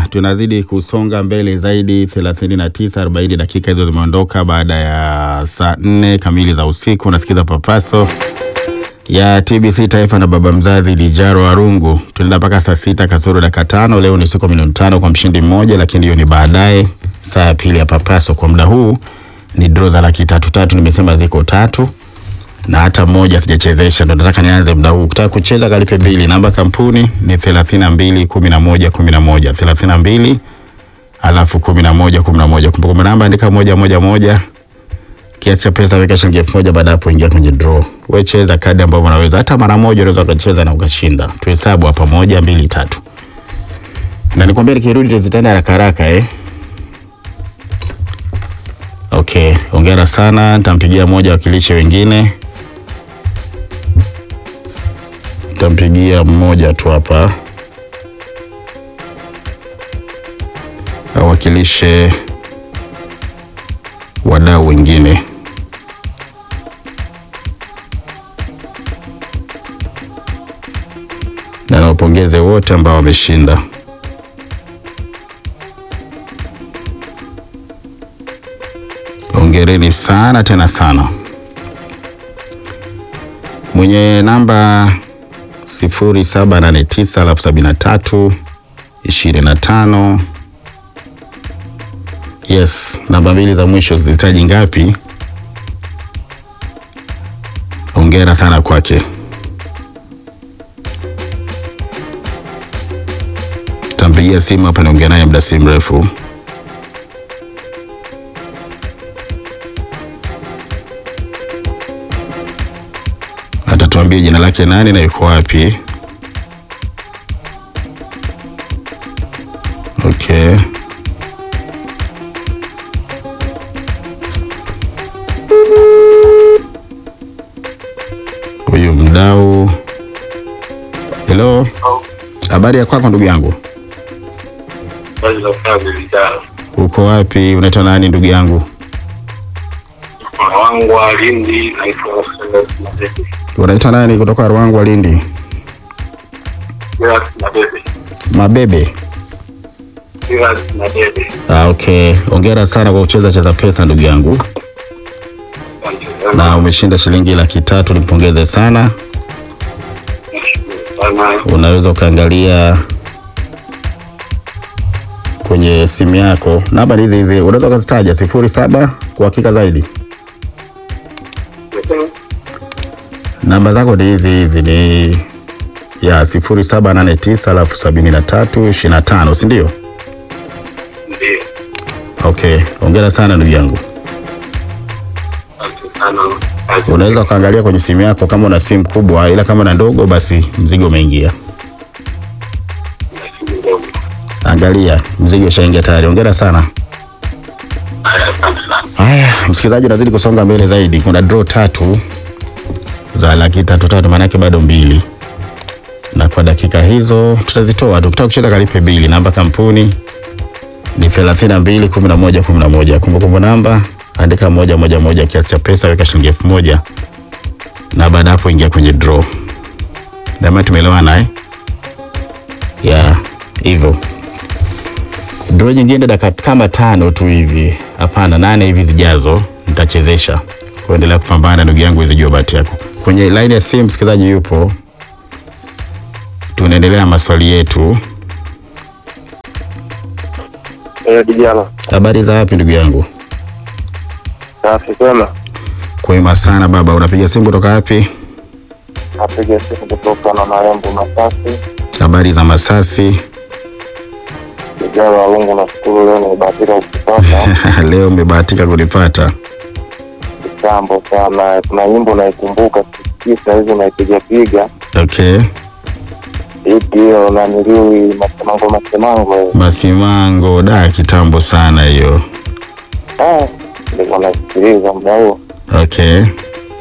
Haya, tunazidi kusonga mbele zaidi. 39 40 dakika hizo zimeondoka baada ya saa nne kamili za usiku. Unasikiza papaso ya TBC Taifa na baba mzazi Lijaro Arungu. Tunaenda mpaka saa sita kasoro dakika tano. Leo ni siku milioni tano kwa mshindi mmoja, lakini hiyo ni baadaye, saa ya pili ya papaso. Kwa muda huu ni draw za laki tatu tatu, nimesema ziko tatu na hata moja sijachezesha, ndo nataka nianze muda huu. Ukitaka kucheza kalipe bili. Namba kampuni ni thelathini na mbili kumi na moja kumi na moja thelathini na mbili alafu kumi na moja kumi na moja Kumbukumbu namba andika moja moja moja, kiasi cha pesa weka shilingi elfu moja Baada ya hapo ingia kwenye draw. We cheza kadi ambavyo unaweza, hata mara moja unaweza ukacheza na ukashinda. Tuhesabu hapa, moja mbili tatu, na nikwambia nikirudi tezitani haraka haraka eh. Okay, hongera sana, nitampigia moja wakilishi wengine Tampigia mmoja tu hapa awakilishe wadau wengine. Na nawapongeze wote ambao wameshinda. Hongereni sana tena sana. Mwenye namba sifuri saba nane tisa alafu sabini na tatu ishirini na tano. Yes, namba mbili za mwisho zilihitaji ngapi? Hongera sana kwake. Tampigia simu hapa, niongea naye muda si mrefu. Atatuambia jina lake nani na yuko wapi. Okay. Huyu mdau. Hello. Habari ya kwako ndugu yangu? Uko wapi? Unaitwa nani ndugu yangu? Wangwa Lindi, naitwa Madebe. Unaitwa nani kutoka Ruangwa Lindi? Gerard Madebe. Mabebe. Gerard Madebe. Ah, okay. Hongera sana kwa kucheza cheza pesa ndugu yangu. Asante Na sana. umeshinda shilingi laki tatu, nipongeze sana. Nashukuru sana. Unaweza ukaangalia kwenye simu yako namba hizi hizi, unaweza ukazitaja sifuri saba kwa hakika zaidi. Namba zako ni hizi hizi, ni ya sifuri saba nane tisa alafu sabini na tatu ishirini na tano si ndio? Ndio. Okay, hongera sana ndugu yangu. Asante sana. Asante. Unaweza ukaangalia kwenye simu yako kama una simu kubwa, ila kama una ndogo, basi mzigo umeingia. Nashukuru ndogo. Angalia mzigo ushaingia tayari. Hongera sana. Haya, asante sana. Haya, msikilizaji, nazidi kusonga mbele zaidi. Kuna draw tatu za laki tatu tatu, maanake bado mbili, na kwa dakika hizo tutazitoa tu. Ukitaka kucheza kalipe bili. Namba kampuni ni thelathini na mbili kumi na moja kumi na moja. Kumbukumbu namba andika moja moja moja, kiasi cha pesa weka shilingi elfu moja na baada hapo ingia kwenye draw. Dama, tumeelewana eh? ya hivyo draw nyingine dakika kama tano tu hivi, hapana, nane hivi zijazo nitachezesha. Kuendelea kupambana ndugu yangu, hizi jua bahati yako. Kwenye line ya simu msikilizaji yupo, tunaendelea na maswali yetu. Eh, dijana. Habari za wapi ndugu yangu? Safi kwema. Kwema sana baba, unapiga simu kutoka wapi? Napiga simu kutoka na marembo Masasi. Habari za Masasi. Dijana wa Lungu, nashukuru leo nimebahatika kukupata. Leo umebahatika kunipata. Kitambo sana. Kuna nyimbo naikumbuka sisikii saa hizi naipigapiga. Okay, Ipi hiyo naniliwi masemango masemango. eh. Masimango da, kitambo sana hiyo. Ah, nilikuwa nasikiliza muda huo. Okay, Eh,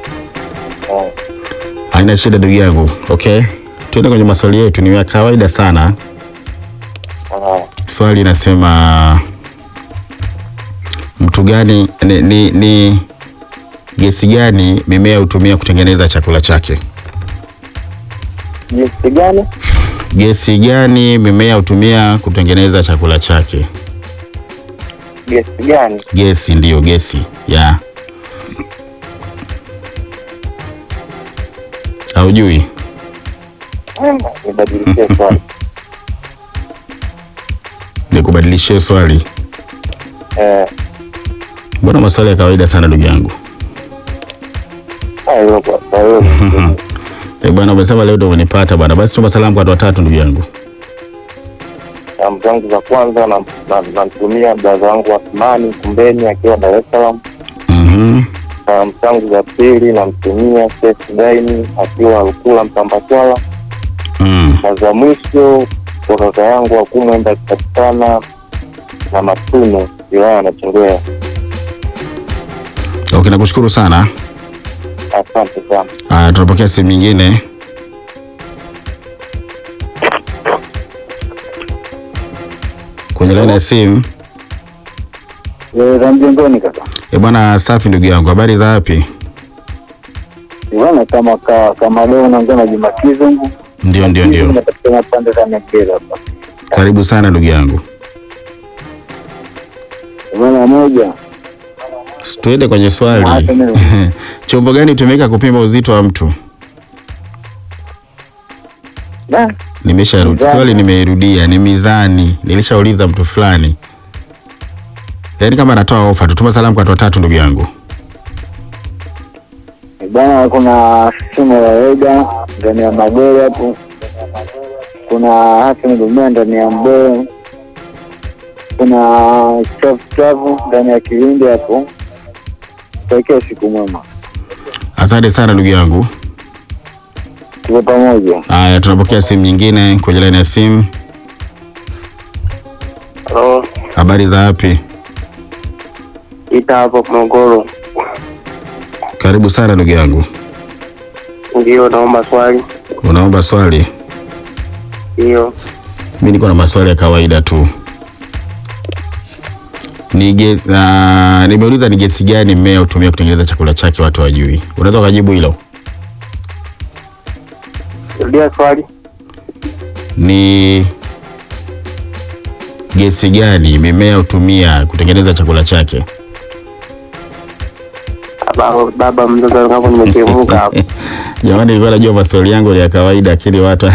haina shida ndugu yangu. Okay, tuende kwenye maswali yetu, ni ya kawaida sana. ah, Swali inasema mtu gani ni, ni, ni gesi gani mimea hutumia kutengeneza chakula chake? Jinsi gani? Gesi gani mimea hutumia kutengeneza chakula chake? Gesi gani? Gesi ndiyo gesi ya haujui? Nibadilishie swali. Nikubadilishie swali. Eh, Mbona maswali ya kawaida sana ndugu yangu? hayo kwa kwa hiyo Eh, bwana umesema leo ndio umenipata bwana. Basi tuma salamu kwa watu watatu ndugu yangu. salamu zangu za kwanza na- na- namtumia braza wangu Athmani Kumbeni akiwa Dar es Salaam. Mhm. Salamu zangu za pili namtumia Seif Daini akiwa Rukula Mpambaswala, Mm. na za mwisho kwa kaka yangu wa kumwenda akipatikana na Matuno wilaya ya Nachingwea. Okay, nakushukuru sana. Asante sana. Ah, tunapokea simu nyingine. Kwenye laini ya simu. za mjengoni kaka Eh, bwana safi ndugu yangu. Habari za wapi? bwana kama ka, kama leo unaongea na Juma Kizungu Ndio, ndio, ndio. napatikana pande za Mekera hapa Karibu sana ndugu yangu. bwana moja Tuende kwenye swali. Acha mimi. Chombo gani hutumika kupima uzito wa mtu? Da, Nimesharudi. Mizani. Swali nimeirudia, ni mizani. Nilishauliza mtu fulani. Yaani kama anatoa ofa, tutuma salamu kwa watu watatu ndugu yangu. bwana kuna shimo ya Wega ndani ya Magori hapo kuna Hassan Dumea ndani ya Mboe kuna chafu chafu ndani ya Kilindi hapo takia siku mwema Asante sana ndugu yangu. tuko pamoja Haya, tunapokea simu nyingine kwenye laini ya simu. Halo, Habari za wapi? ita hapo Morogoro. Karibu sana ndugu yangu. Ndio, naomba swali. Unaomba swali? Ndio, Mimi niko na maswali ya kawaida tu. Ni gesi, uh, nimeuliza ni gesi gani mmea hutumia kutengeneza chakula chake watu wajui. Unaweza ukajibu hilo? rudia swali. Ni gesi gani mimea hutumia kutengeneza chakula chake? Baba, baba mdogo wangu nimechemuka hapo. Jamani, nilikuwa najua maswali yangu ni ya kawaida, lakini watu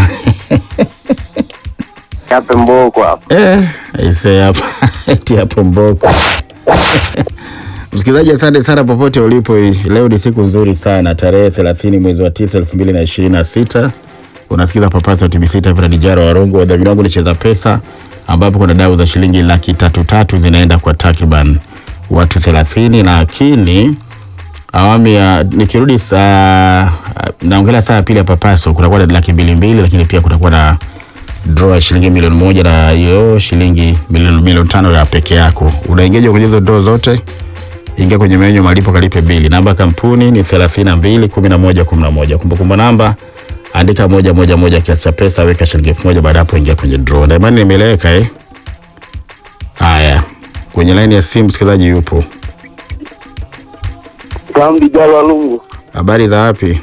Chape mboko hapo. eh, aisee hapa eti hapo mboko. Msikilizaji, asante sana popote ulipo. Leo ni siku nzuri sana, tarehe 30 mwezi wa 9 2026. Unasikiza papasa TBC taifa la Dijara Warongo. Wadhamini wangu ni Cheza Pesa, ambapo kuna dau za shilingi laki tatu tatu zinaenda kwa takriban watu 30, lakini awamu ya nikirudi saa naongelea saa ya pili ya papaso kutakuwa na laki mbili mbili, lakini pia kutakuwa na draw ya shilingi milioni moja na hiyo shilingi milioni milioni tano ya peke yako. Unaingia kwenye hizo draw zote, ingia kwenye menyu malipo, kalipe bili. Namba ya kampuni ni 32 11 11. Kumbukumbu namba andika moja moja moja, kiasi cha pesa, weka shilingi elfu moja. Baada hapo ingia kwenye draw. Na imani nimeeleweka eh? Haya, kwenye laini ya simu msikilizaji yupo. Kambi Jalwa Lungu Habari za wapi?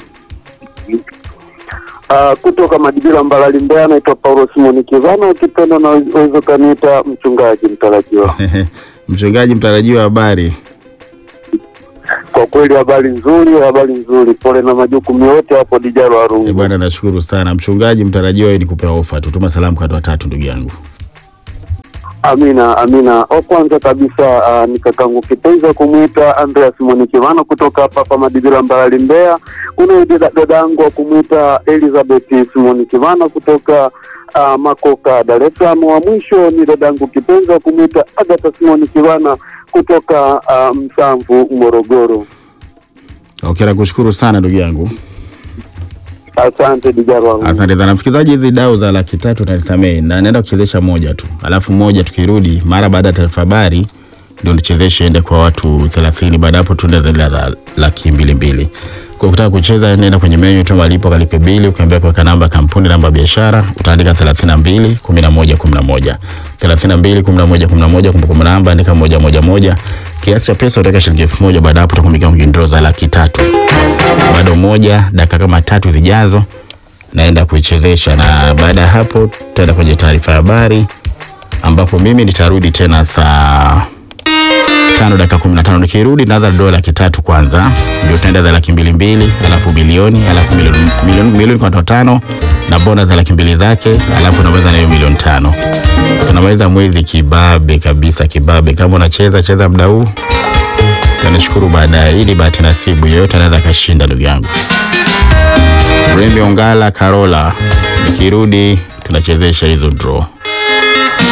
uh, kutoka Madibila Mbalali Mbeya, naitwa Paulo Simoni Kivana, ukipenda na uweza kaniita mchungaji mtarajiwa. Mchungaji mtarajiwa, habari? Kwa kweli habari nzuri, habari nzuri. Pole na majukumu yote hapo Dijalwa Eh, Lungu. bwana nashukuru sana mchungaji mtarajiwa, hii ni kupewa ofa. Tutuma salamu kwa watu watatu ndugu yangu. Amina, amina. Wa kwanza kabisa uh, ni kakangu kipenzi wa kumwita Andreas Simoni Kivana kutoka hapa hapa Madibila Mbalali Mbeya. Kuna dada dadangu wa kumwita Elizabeth Simoni Kivana kutoka uh, Makoka Dar es Salaam. Wa mwisho ni dadangu kipenzi wa kumwita Agatha Simoni Kivana kutoka uh, Msamvu Morogoro. Okay, nakushukuru sana ndugu yangu. Asante Dijarwa. Asante sana msikilizaji, hizi dau za laki tatu nanisamehe, na naenda kuchezesha moja tu, alafu moja tukirudi mara baada ya taarifa habari ndio nichezeshe ende kwa watu 30. Baada hapo tuende zile za laki mbili mbili. Kwa kutaka kucheza, nenda kwenye menyu tu malipo, kalipe bili, ukiambia kuweka namba ya kampuni, namba ya biashara, utaandika 32 11 11 32 11 11, kumbukumbu namba andika moja moja moja, kiasi cha pesa utaweka shilingi elfu moja. Baada hapo utakumikia kwenye draw za laki tatu bado moja dakika kama tatu zijazo naenda kuichezesha, na baada ya hapo tutaenda kwenye taarifa ya habari ambapo mimi nitarudi tena saa tano dakika kumi na tano. Nikirudi naanza dola laki tatu kwanza, ndio tutaenda za laki mbili mbili, alafu bilioni, alafu milioni milioni milioni kwa watu watano na bona za laki mbili zake, alafu unaweza na hiyo milioni tano. Tunaweza mwezi kibabe kabisa, kibabe. Kama unacheza cheza muda huu, tunashukuru baadaye. Hii ni bahati nasibu, yeyote anaweza akashinda, ndugu yangu. Rembe Ongala Karola, nikirudi tunachezesha hizo draw.